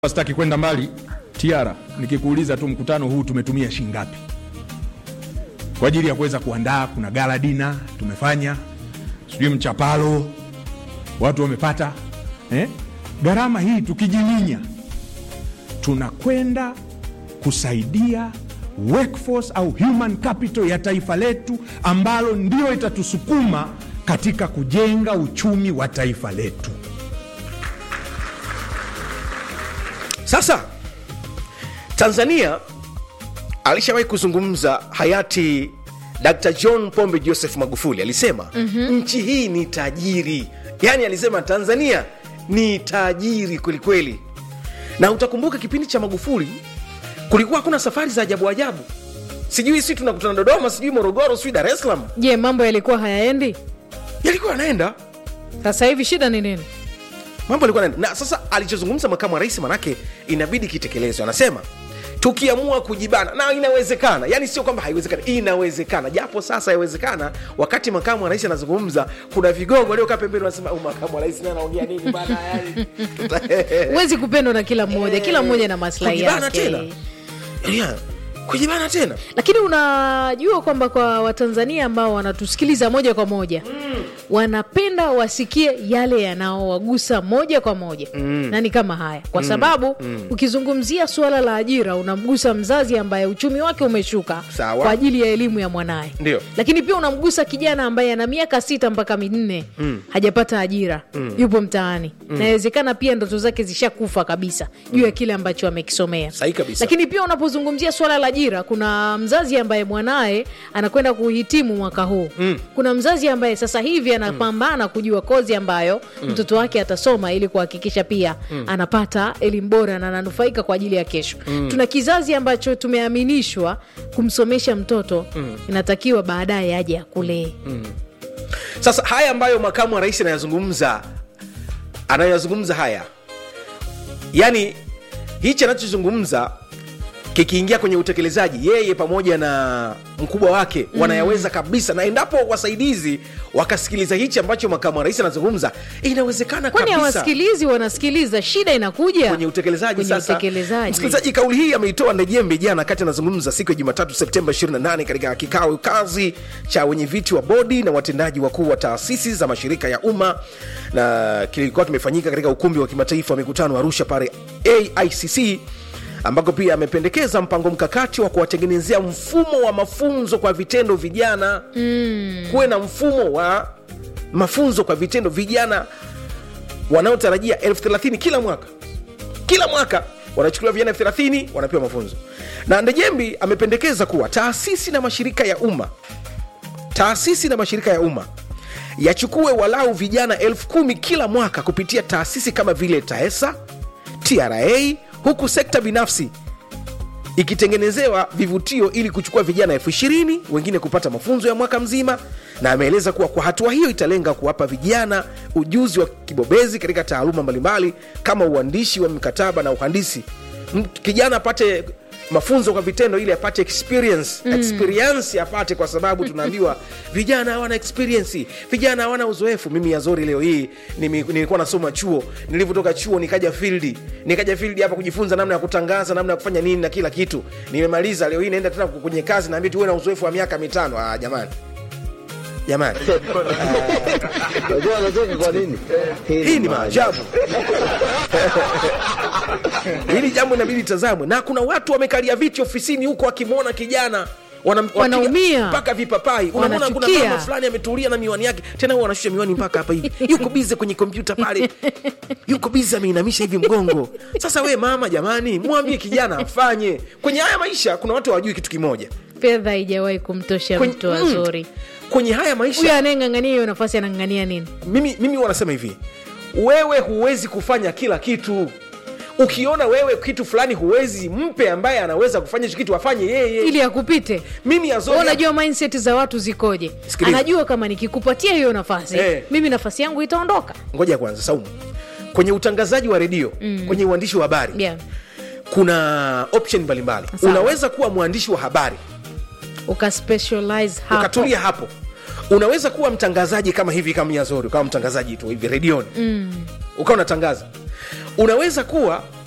Sitaki kwenda mbali Tiara, nikikuuliza tu mkutano huu tumetumia shilingi ngapi kwa ajili ya kuweza kuandaa? Kuna gala dina tumefanya, sijui mchapalo watu wamepata eh? Gharama hii tukijiminya, tunakwenda kusaidia workforce au human capital ya taifa letu, ambalo ndio itatusukuma katika kujenga uchumi wa taifa letu. Sasa Tanzania alishawahi kuzungumza hayati Dr. John Pombe Joseph Magufuli alisema mm-hmm. nchi hii ni tajiri, yaani alisema Tanzania ni tajiri kwelikweli. Na utakumbuka kipindi cha Magufuli kulikuwa hakuna safari za ajabu ajabu, sijui si tunakutana Dodoma, sijui Morogoro, sijui Dar es Salaam, Je, mambo yalikuwa hayaendi? yalikuwa yanaenda Sasa hivi shida ni nini? mambo alikuwa yanaenda. Na sasa alichozungumza makamu wa rais, manake inabidi kitekelezwe. Anasema tukiamua kujibana, na inawezekana, yani sio kwamba haiwezekani, inawezekana, japo sasa haiwezekana. Wakati makamu wa rais anazungumza, kuna vigogo waliokaa pembeni wanasema, "Huyu makamu wa rais naye anaongea nini bana?" Yani, tuta- Huwezi kupendwa na kila mmoja, kila mmoja na maslahi kujibana yake. tena yeah. kujibana tena Lakini unajua kwamba kwa Watanzania ambao wanatusikiliza moja kwa moja wanapenda wasikie yale yanaowagusa moja kwa moja na ni kama haya, kwa sababu ukizungumzia suala la ajira unamgusa mzazi ambaye uchumi wake umeshuka Sawa. kwa ajili ya elimu ya mwanaye, Ndio. lakini pia unamgusa kijana ambaye ana miaka sita mpaka minne hajapata ajira, yupo mtaani, na inawezekana pia ndoto zake zishakufa kabisa juu ya kile ambacho amekisomea. Sahihi kabisa. Lakini pia unapozungumzia swala la ajira, kuna mzazi ambaye mwanaye anakwenda kuhitimu mwaka huu mm. kuna mzazi ambaye sasa hivi anapambana kujua kozi ambayo mtoto wake atasoma ili kuhakikisha pia anapata elimu bora na ananufaika kwa ajili ya kesho. Tuna kizazi ambacho tumeaminishwa kumsomesha mtoto, inatakiwa baadaye aje akulee. Sasa haya ambayo makamu wa rais anayazungumza anayoyazungumza haya, yani hichi anachozungumza kikiingia kwenye utekelezaji, yeye pamoja na mkubwa wake wanayaweza kabisa, na endapo wasaidizi wakasikiliza hichi ambacho makamu wa rais anazungumza, inawezekana Kwani kabisa hawasikilizi? Wanasikiliza, shida inakuja kwenye utekelezaji. Kwenye Sasa utekelezaji. msikilizaji, kauli hii ameitoa Ndejembe jana wakati anazungumza siku ya Jumatatu Septemba 28 katika kikao kazi cha wenyeviti wa bodi na watendaji wakuu wa taasisi za mashirika ya umma, na kilikuwa kimefanyika katika ukumbi wa kimataifa wa mikutano Arusha pale AICC ambako pia amependekeza mpango mkakati wa kuwatengenezea mfumo wa mafunzo kwa vitendo vijana mm. kuwe na mfumo wa mafunzo kwa vitendo vijana wanaotarajia elfu thelathini kila mwaka kila mwaka wanachukuliwa vijana elfu thelathini wanapewa mafunzo na ndejembi amependekeza kuwa taasisi na mashirika ya umma taasisi na mashirika ya umma yachukue walau vijana elfu kumi kila mwaka kupitia taasisi kama vile taesa tra huku sekta binafsi ikitengenezewa vivutio ili kuchukua vijana elfu ishirini wengine kupata mafunzo ya mwaka mzima na ameeleza kuwa kwa hatua hiyo italenga kuwapa vijana ujuzi wa kibobezi katika taaluma mbalimbali kama uandishi wa mikataba na uhandisi M- kijana apate mafunzo kwa vitendo ili apate experience mm. experience apate kwa sababu tunaambiwa vijana hawana experience vijana hawana uzoefu mimi yazori leo hii nimi- nilikuwa nasoma chuo nilivyotoka chuo nikaja field nikaja field hapa kujifunza namna ya kutangaza namna ya kufanya nini na kila kitu nimemaliza leo hii naenda tena kwenye kazi naambia tuwe na uzoefu wa miaka mitano ah, jamani jamani Unajua anacheka kwa nini? hii ni maajabu hili jambo inabidi tazamwe na kuna watu wamekalia viti ofisini huko wakimwona kijana wana- wapiga Wanaumia. mpaka vipapai unamwona kuna Wanachukia. mama fulani ametulia na miwani yake tena huwa anashusha miwani mpaka hapa hivi yuko bize kwenye kompyuta pale yuko bize ameinamisha hivi mgongo sasa we mama jamani mwambie kijana afanye kwenye haya maisha kuna watu hawajui kitu kimoja fedha haijawahi kumtosha Kwenye- mtu mm, wazuri kwenye haya huyo maisha anayeng'ang'ania hiyo nafasi anang'ang'ania nini mimi, mimi wanasema hivi wewe huwezi kufanya kila kitu ukiona wewe kitu fulani huwezi mpe ambaye anaweza kufanya hicho kitu afanye yeye ili akupite mimi Wewe Azori unajua mindset za watu zikoje Sikiliza. anajua kama nikikupatia hiyo nafasi Eh. mimi nafasi yangu itaondoka ngoja kwanza saumu kwenye utangazaji wa redio mm. kwenye uandishi wa habari yeah. kuna option mbalimbali Sawa. unaweza kuwa mwandishi wa habari ukaspecialize hapo ukatulia hapo unaweza kuwa mtangazaji kama hivi kama yazori ukawa mtangazaji tu hivi redioni mm. ukawa unatangaza unaweza kuwa